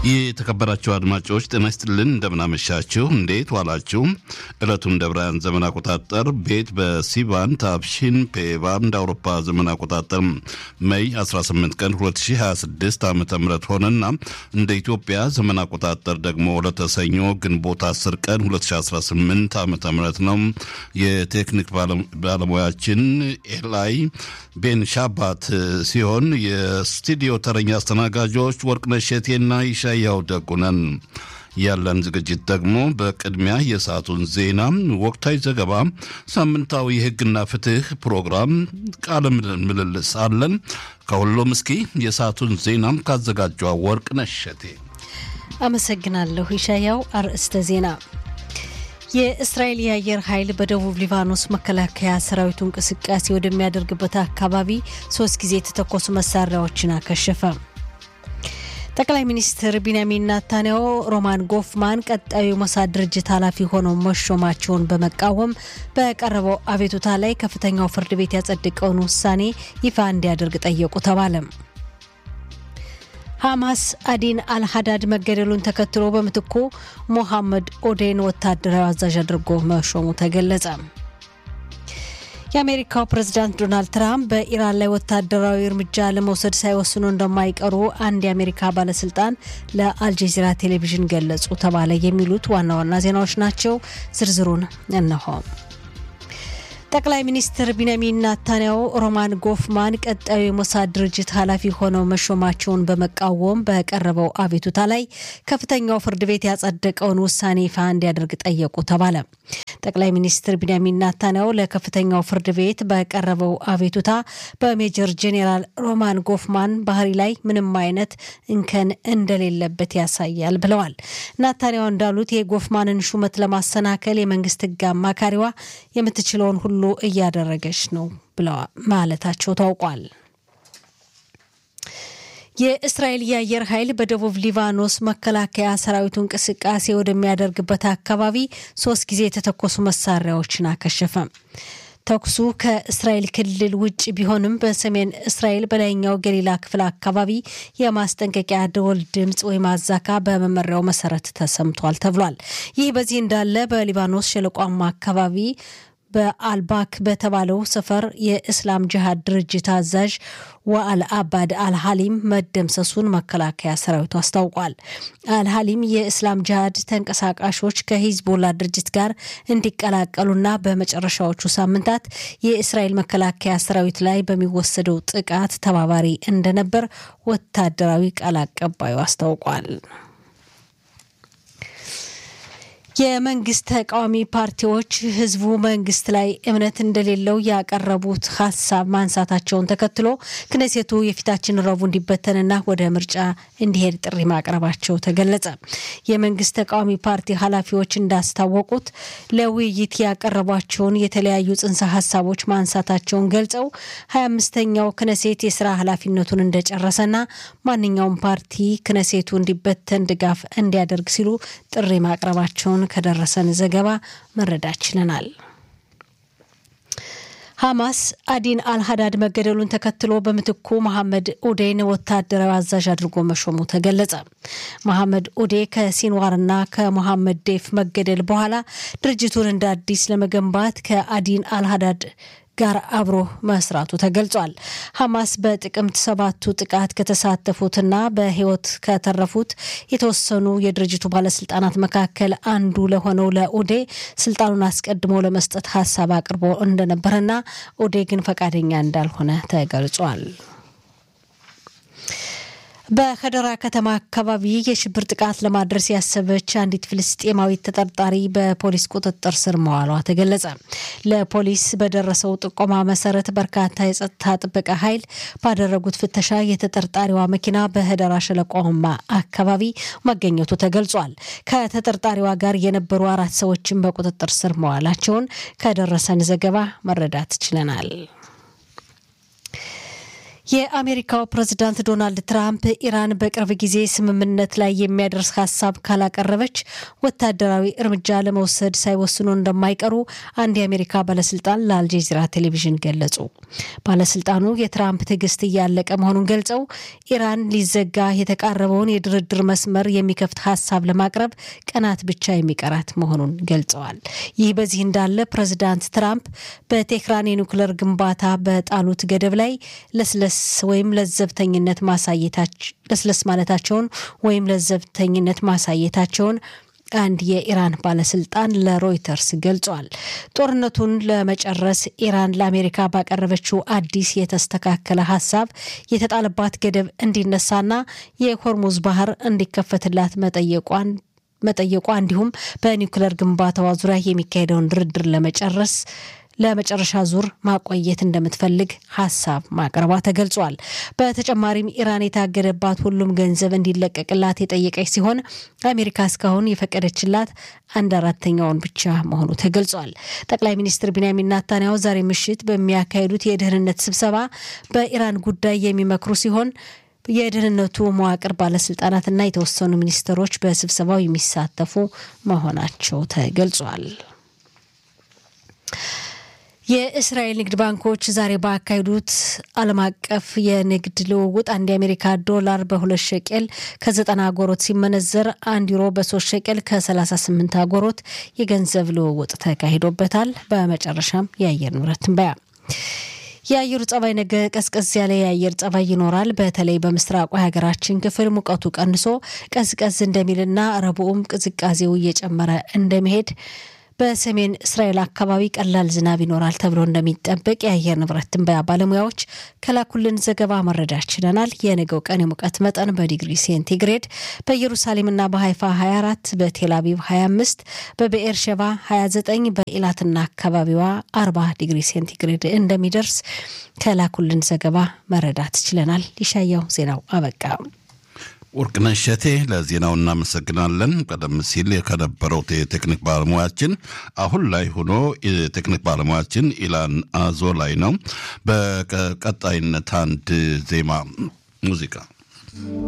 የተከበራችሁ አድማጮች ጤና ይስጥልን፣ እንደምናመሻችሁ፣ እንዴት ዋላችሁ? ዕለቱን እንደ ብርሃን ዘመን አቆጣጠር ቤት በሲቫን ታብሺን ፔቫን እንደ አውሮፓ ዘመን አቆጣጠር መይ 18 ቀን 2026 ዓ ም ሆነና እንደ ኢትዮጵያ ዘመን አቆጣጠር ደግሞ ለተሰኞ ግንቦት 10 ቀን 2018 ዓ ም ነው። የቴክኒክ ባለሙያችን ኤላይ ቤን ሻባት ሲሆን የስቱዲዮ ተረኛ አስተናጋጆች ወርቅነሽ ሸቴና ይሻያው ደጉነን። ያለን ዝግጅት ደግሞ በቅድሚያ የሰዓቱን ዜና፣ ወቅታዊ ዘገባ፣ ሳምንታዊ የሕግና ፍትህ ፕሮግራም፣ ቃለ ምልልስ አለን። ከሁሉም እስኪ የሰዓቱን ዜናም ካዘጋጇ ወርቅነሽ ሸቴ አመሰግናለሁ። ይሻያው አርዕስተ ዜና የእስራኤል የአየር ኃይል በደቡብ ሊባኖስ መከላከያ ሰራዊቱ እንቅስቃሴ ወደሚያደርግበት አካባቢ ሶስት ጊዜ የተተኮሱ መሳሪያዎችን አከሸፈ። ጠቅላይ ሚኒስትር ቢንያሚን ናታንያሁ ሮማን ጎፍማን ቀጣዩ የሞሳድ ድርጅት ኃላፊ ሆነው መሾማቸውን በመቃወም በቀረበው አቤቱታ ላይ ከፍተኛው ፍርድ ቤት ያጸደቀውን ውሳኔ ይፋ እንዲያደርግ ጠየቁ ተባለ። ሐማስ አዲን አልሀዳድ መገደሉን ተከትሎ በምትኩ ሞሐመድ ኦዴን ወታደራዊ አዛዥ አድርጎ መሾሙ ተገለጸ። የአሜሪካው ፕሬዝዳንት ዶናልድ ትራምፕ በኢራን ላይ ወታደራዊ እርምጃ ለመውሰድ ሳይወስኑ እንደማይቀሩ አንድ የአሜሪካ ባለስልጣን ለአልጀዚራ ቴሌቪዥን ገለጹ ተባለ። የሚሉት ዋና ዋና ዜናዎች ናቸው። ዝርዝሩን እነሆ። ጠቅላይ ሚኒስትር ቢንያሚን ናታንያሁ ሮማን ጎፍማን ቀጣዩ የሞሳድ ድርጅት ኃላፊ ሆነው መሾማቸውን በመቃወም በቀረበው አቤቱታ ላይ ከፍተኛው ፍርድ ቤት ያጸደቀውን ውሳኔ ይፋ እንዲያደርግ ጠየቁ ተባለ። ጠቅላይ ሚኒስትር ቢንያሚን ናታንያሁ ለከፍተኛው ፍርድ ቤት በቀረበው አቤቱታ በሜጀር ጄኔራል ሮማን ጎፍማን ባህሪ ላይ ምንም አይነት እንከን እንደሌለበት ያሳያል ብለዋል። ናታንያሁ እንዳሉት የጎፍማንን ሹመት ለማሰናከል የመንግስት ሕግ አማካሪዋ የምትችለውን ሁሉ እያደረገች ነው ብለዋል ማለታቸው ታውቋል። የእስራኤል የአየር ኃይል በደቡብ ሊባኖስ መከላከያ ሰራዊቱ እንቅስቃሴ ወደሚያደርግበት አካባቢ ሶስት ጊዜ የተተኮሱ መሳሪያዎችን አከሸፈ። ተኩሱ ከእስራኤል ክልል ውጭ ቢሆንም በሰሜን እስራኤል በላይኛው ገሊላ ክፍል አካባቢ የማስጠንቀቂያ ደወል ድምፅ ወይም አዛካ በመመሪያው መሰረት ተሰምቷል ተብሏል። ይህ በዚህ እንዳለ በሊባኖስ ሸለቋማ አካባቢ በአልባክ በተባለው ሰፈር የእስላም ጅሃድ ድርጅት አዛዥ ወአል አባድ አልሀሊም መደምሰሱን መከላከያ ሰራዊቱ አስታውቋል። አልሀሊም የእስላም ጅሃድ ተንቀሳቃሾች ከሂዝቦላ ድርጅት ጋር እንዲቀላቀሉና በመጨረሻዎቹ ሳምንታት የእስራኤል መከላከያ ሰራዊት ላይ በሚወሰደው ጥቃት ተባባሪ እንደነበር ወታደራዊ ቃል አቀባዩ አስታውቋል። የመንግስት ተቃዋሚ ፓርቲዎች ህዝቡ መንግስት ላይ እምነት እንደሌለው ያቀረቡት ሀሳብ ማንሳታቸውን ተከትሎ ክነሴቱ የፊታችን ረቡዕ እንዲበተንና ወደ ምርጫ እንዲሄድ ጥሪ ማቅረባቸው ተገለጸ። የመንግስት ተቃዋሚ ፓርቲ ኃላፊዎች እንዳስታወቁት ለውይይት ያቀረቧቸውን የተለያዩ ጽንሰ ሀሳቦች ማንሳታቸውን ገልጸው ሀያ አምስተኛው ክነሴት የስራ ኃላፊነቱን እንደጨረሰና ማንኛውም ፓርቲ ክነሴቱ እንዲበተን ድጋፍ እንዲያደርግ ሲሉ ጥሪ ማቅረባቸውን ከደረሰን ዘገባ መረዳት ችለናል። ሐማስ አዲን አልሀዳድ መገደሉን ተከትሎ በምትኩ መሐመድ ኡዴን ወታደራዊ አዛዥ አድርጎ መሾሙ ተገለጸ። መሐመድ ኡዴ ከሲንዋርና ከሞሐመድ ዴፍ መገደል በኋላ ድርጅቱን እንደ አዲስ ለመገንባት ከአዲን አልሀዳድ ጋር አብሮ መስራቱ ተገልጿል። ሐማስ በጥቅምት ሰባቱ ጥቃት ከተሳተፉትና በሕይወት ከተረፉት የተወሰኑ የድርጅቱ ባለስልጣናት መካከል አንዱ ለሆነው ለኡዴ ስልጣኑን አስቀድሞ ለመስጠት ሀሳብ አቅርቦ እንደነበረና ኡዴ ግን ፈቃደኛ እንዳልሆነ ተገልጿል። በከደራ ከተማ አካባቢ የሽብር ጥቃት ለማድረስ ያሰበች አንዲት ፍልስጤማዊት ተጠርጣሪ በፖሊስ ቁጥጥር ስር መዋሏ ተገለጸ። ለፖሊስ በደረሰው ጥቆማ መሰረት በርካታ የጸጥታ ጥበቃ ኃይል ባደረጉት ፍተሻ የተጠርጣሪዋ መኪና በህደራ ሸለቆማ አካባቢ መገኘቱ ተገልጿል። ከተጠርጣሪዋ ጋር የነበሩ አራት ሰዎችን በቁጥጥር ስር መዋላቸውን ከደረሰን ዘገባ መረዳት ችለናል። የአሜሪካው ፕሬዝዳንት ዶናልድ ትራምፕ ኢራን በቅርብ ጊዜ ስምምነት ላይ የሚያደርስ ሀሳብ ካላቀረበች ወታደራዊ እርምጃ ለመውሰድ ሳይወስኑ እንደማይቀሩ አንድ የአሜሪካ ባለስልጣን ለአልጀዚራ ቴሌቪዥን ገለጹ። ባለስልጣኑ የትራምፕ ትዕግስት እያለቀ መሆኑን ገልጸው ኢራን ሊዘጋ የተቃረበውን የድርድር መስመር የሚከፍት ሀሳብ ለማቅረብ ቀናት ብቻ የሚቀራት መሆኑን ገልጸዋል። ይህ በዚህ እንዳለ ፕሬዝዳንት ትራምፕ በቴህራን የኒውክለር ግንባታ በጣሉት ገደብ ላይ ለስለስ ወይም ለዘብተኝነት ማሳየታቸው ለስለስ ማለታቸውን ወይም ለዘብተኝነት ማሳየታቸውን አንድ የኢራን ባለስልጣን ለሮይተርስ ገልጿል። ጦርነቱን ለመጨረስ ኢራን ለአሜሪካ ባቀረበችው አዲስ የተስተካከለ ሀሳብ የተጣለባት ገደብ እንዲነሳና የሆርሙዝ ባህር እንዲከፈትላት መጠየቋን መጠየቋ እንዲሁም በኒውክለር ግንባታዋ ዙሪያ የሚካሄደውን ድርድር ለመጨረስ ለመጨረሻ ዙር ማቆየት እንደምትፈልግ ሀሳብ ማቅረቧ ተገልጿል። በተጨማሪም ኢራን የታገደባት ሁሉም ገንዘብ እንዲለቀቅላት የጠየቀች ሲሆን አሜሪካ እስካሁን የፈቀደችላት አንድ አራተኛውን ብቻ መሆኑ ተገልጿል። ጠቅላይ ሚኒስትር ቢንያሚን ናታንያሁ ዛሬ ምሽት በሚያካሂዱት የደህንነት ስብሰባ በኢራን ጉዳይ የሚመክሩ ሲሆን የደህንነቱ መዋቅር ባለስልጣናትና የተወሰኑ ሚኒስትሮች በስብሰባው የሚሳተፉ መሆናቸው ተገልጿል። የእስራኤል ንግድ ባንኮች ዛሬ ባካሄዱት ዓለም አቀፍ የንግድ ልውውጥ አንድ የአሜሪካ ዶላር በሁለት ሸቄል ከዘጠና አጎሮት ሲመነዘር አንድ ዩሮ በሶስት ሸቄል ከ38 አጎሮት የገንዘብ ልውውጥ ተካሂዶበታል። በመጨረሻም የአየር ንብረት ትንበያ የአየሩ ጸባይ ነገ ቀዝቀዝ ያለ የአየር ጸባይ ይኖራል። በተለይ በምስራቁ የሀገራችን ክፍል ሙቀቱ ቀንሶ ቀዝቀዝ እንደሚልና ረቡዕም ቅዝቃዜው እየጨመረ እንደሚሄድ በሰሜን እስራኤል አካባቢ ቀላል ዝናብ ይኖራል ተብሎ እንደሚጠበቅ የአየር ንብረት ትንበያ ባለሙያዎች ከላኩልን ዘገባ መረዳት ችለናል። የነገው ቀን የሙቀት መጠን በዲግሪ ሴንቲግሬድ በኢየሩሳሌምና በሀይፋ 24፣ በቴል አቪቭ 25፣ በብኤር ሸባ 29፣ በኢላትና አካባቢዋ 40 ዲግሪ ሴንቲግሬድ እንደሚደርስ ከላኩልን ዘገባ መረዳት ችለናል። ይሻያው ዜናው አበቃ። ወርቅነሽ እሸቴ ለዜናው እናመሰግናለን። ቀደም ሲል ከነበረው የቴክኒክ ባለሙያችን አሁን ላይ ሆኖ የቴክኒክ ባለሙያችን ኢላን አዞ ላይ ነው። በቀጣይነት አንድ ዜማ ሙዚቃ